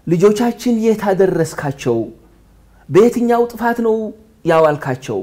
ልጆቻችን የት አደረስካቸው? በየትኛው ጥፋት ነው ያዋልካቸው?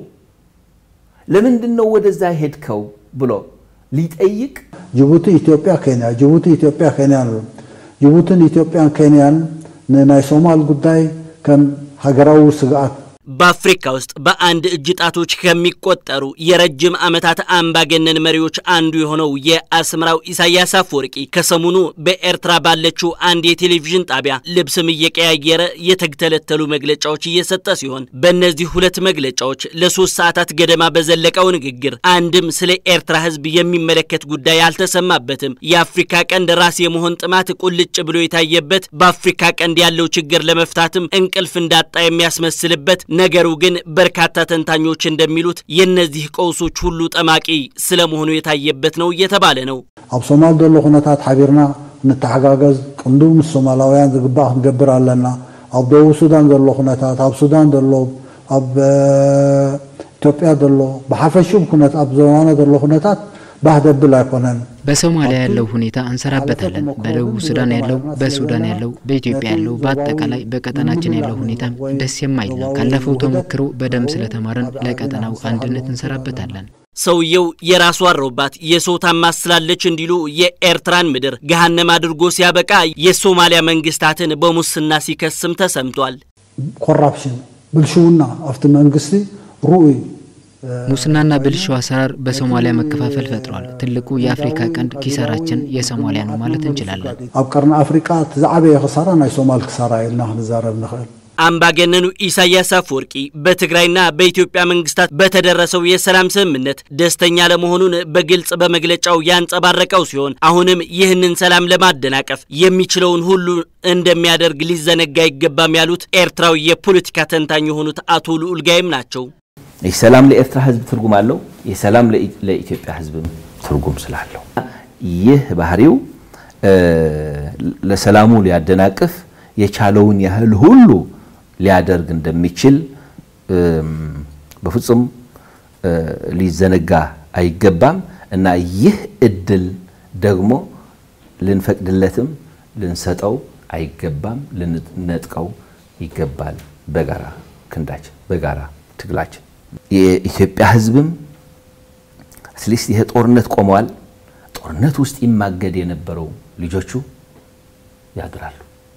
ለምንድን ነው ወደዛ ሄድከው ብሎ ሊጠይቅ ጅቡቲ ኢትዮጵያ ኬንያ ጅቡቲ ኢትዮጵያ ኬንያ ነው። ጅቡትን ኢትዮጵያን ኬንያን ንናይ ሶማል ጉዳይ ከም ሃገራዊ ስግኣት በአፍሪካ ውስጥ በአንድ እጅ ጣቶች ከሚቆጠሩ የረጅም ዓመታት አምባገነን መሪዎች አንዱ የሆነው የአስመራው ኢሳያስ አፈወርቂ ከሰሞኑ በኤርትራ ባለችው አንድ የቴሌቪዥን ጣቢያ ልብስም እየቀያየረ የተግተለተሉ መግለጫዎች እየሰጠ ሲሆን በእነዚህ ሁለት መግለጫዎች ለሶስት ሰዓታት ገደማ በዘለቀው ንግግር አንድም ስለ ኤርትራ ሕዝብ የሚመለከት ጉዳይ አልተሰማበትም። የአፍሪካ ቀንድ ራስ የመሆን ጥማት ቁልጭ ብሎ የታየበት፣ በአፍሪካ ቀንድ ያለው ችግር ለመፍታትም እንቅልፍ እንዳጣ የሚያስመስልበት ነገሩ ግን በርካታ ተንታኞች እንደሚሉት የእነዚህ ቀውሶች ሁሉ ጠማቂ ስለመሆኑ የታየበት ነው እየተባለ ነው። ኣብ ሶማል ዘሎ ኩነታት ሓቢርና ንተሓጋገዝ ቅንዱ ምስ ሶማላውያን ዝግባእ ክንገብር ኣለና ኣብ ደቡብ ሱዳን ዘሎ ኩነታት ኣብ ሱዳን ዘሎ ኣብ ኢትዮጵያ ዘሎ ብሓፈሽም ኩነት ኣብ ዘባና ዘሎ ኩነታት ባህ ደብል ኣይኮነን በሶማሊያ ያለው ሁኔታ እንሰራበታለን። በደቡብ ሱዳን ያለው፣ በሱዳን ያለው፣ በኢትዮጵያ ያለው፣ በአጠቃላይ በቀጠናችን ያለው ሁኔታ ደስ የማይል ነው። ካለፈው ተሞክሮ በደንብ ስለተማረን ለቀጠናው አንድነት እንሰራበታለን። ሰውየው የራሱ አሮባት የሰው ታማስላለች እንዲሉ የኤርትራን ምድር ገሃነም አድርጎ ሲያበቃ የሶማሊያ መንግስታትን በሙስና ሲከስም ተሰምቷል። ኮራፕሽን ብልሽውና ኣብቲ መንግስቲ ርኡይ ሙስናና ብልሹ አሰራር በሶማሊያ መከፋፈል ፈጥሯል። ትልቁ የአፍሪካ ቀንድ ኪሳራችን የሶማሊያ ነው ማለት እንችላለን። ኣብ ቀርኒ አፍሪቃ እቲ ዝዓበየ ክሳራ ናይ ሶማል ክሳራ ኢልና ክንዛረብ ንኽእል አምባገነኑ ኢሳያስ አፈወርቂ በትግራይና በኢትዮጵያ መንግስታት በተደረሰው የሰላም ስምምነት ደስተኛ ለመሆኑን በግልጽ በመግለጫው ያንጸባረቀው ሲሆን አሁንም ይህንን ሰላም ለማደናቀፍ የሚችለውን ሁሉ እንደሚያደርግ ሊዘነጋ አይገባም ያሉት ኤርትራዊ የፖለቲካ ተንታኝ የሆኑት አቶ ልዑል ጋይም ናቸው። ይህ ሰላም ለኤርትራ ህዝብ ትርጉም አለው። ይህ ሰላም ለኢትዮጵያ ህዝብም ትርጉም ስላለው ይህ ባህሪው ለሰላሙ ሊያደናቅፍ የቻለውን ያህል ሁሉ ሊያደርግ እንደሚችል በፍጹም ሊዘነጋ አይገባም እና ይህ እድል ደግሞ ልንፈቅድለትም ልንሰጠው አይገባም፣ ልንነጥቀው ይገባል። በጋራ ክንዳችን፣ በጋራ ትግላችን የኢትዮጵያ ህዝብም አትሊስት ይሄ ጦርነት ቆመዋል። ጦርነት ውስጥ ይማገድ የነበረው ልጆቹ ያድራሉ።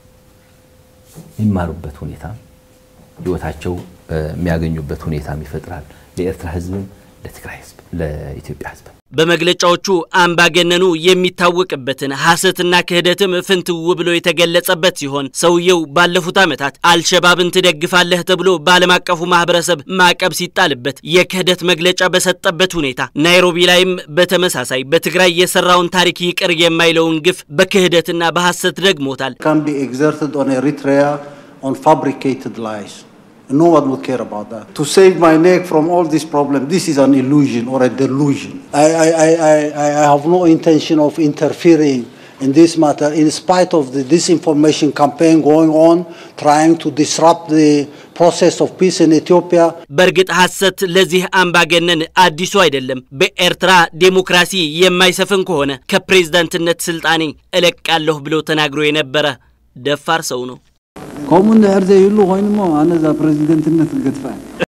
የሚማሩበት ሁኔታ ህይወታቸው የሚያገኙበት ሁኔታም ይፈጥራል። ለኤርትራ ህዝብም፣ ለትግራይ ህዝብ፣ ለኢትዮጵያ ህዝብ በመግለጫዎቹ አምባገነኑ የሚታወቅበትን ሐሰትና ክህደትም ፍንትው ብሎ የተገለጸበት ሲሆን ሰውየው ባለፉት ዓመታት አልሸባብን ትደግፋለህ ተብሎ በዓለም አቀፉ ማህበረሰብ ማዕቀብ ሲጣልበት የክህደት መግለጫ በሰጠበት ሁኔታ ናይሮቢ ላይም በተመሳሳይ በትግራይ የሰራውን ታሪክ ይቅር የማይለውን ግፍ በክህደትና በሐሰት ደግሞታል። can be exerted on Eritrea on fabricated lies. No one would care about that. To save my neck from all this problem, this is an illusion or a delusion. I, I, I, I, I have no intention of interfering in this matter in spite of the disinformation campaign going on, trying to disrupt the process of peace in Ethiopia. በእርግጥ ሐሰት ለዚህ አምባገነን አዲሱ አይደለም። በኤርትራ ዴሞክራሲ የማይሰፍን ከሆነ ከፕሬዝዳንትነት ስልጣኔ እለቃለሁ ብሎ ተናግሮ የነበረ ደፋር ሰው ነው። ከምኡ እንድሕር ዘይህሉ ኮይኑ ሞ ኣነ እዛ ፕረዚደንትነት ክገድፋ